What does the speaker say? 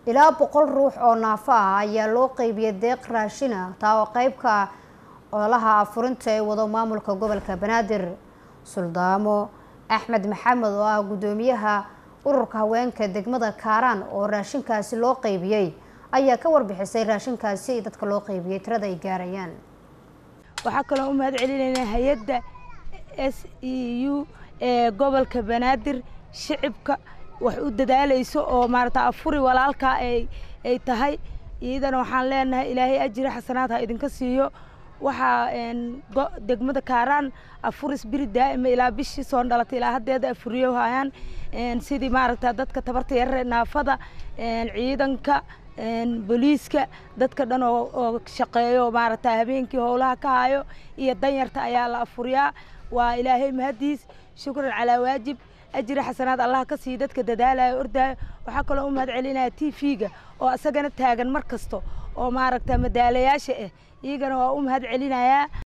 ilaa boqol ruux oo naafo ah ayaa loo qeybiyay deeq raashin ah taa oo qeybka ololaha afurinta ee wado maamulka gobolka banaadir suldaamo axmed maxamed oo ah guddoomiyaha ururka haweenka degmada kaaraan oo raashinkaasi loo qeybiyey ayaa ka warbixisay raashinkaasi dadka loo qeybiyey tirada ay gaarayaan waxaa kaloo u mahad celinaynaa hay-adda s e u ee gobolka banaadir shicibka wax u dadaalayso oo maarata afuri walaalkaa ay ay tahay iyadana waxaan leenahay ilaahay ajiri xasanaad ha idinka siiyo waxaa degmada kaaraan afuris biri daa'ima ilaa bishii soo dhalatay ilaa haddeeda afuriyo hayaan sidii maaragta dadka tabarta yarare naafada ciidanka booliiska dadka dhan oo shaqeeyo maaragta habeenkii howlaha ka hayo iyo danyarta ayaa la afuriyaa waa ilaahay mahadiis shukran calaa waajib ajri xasanaad allah ka siiyo dadka dadaalaya ordaayo waxaa kaloo u mahad celinaya t v-ga oo isagana taagan mar kasto oo maaragta madaalayaasha ah iyagana waa u mahad celinayaa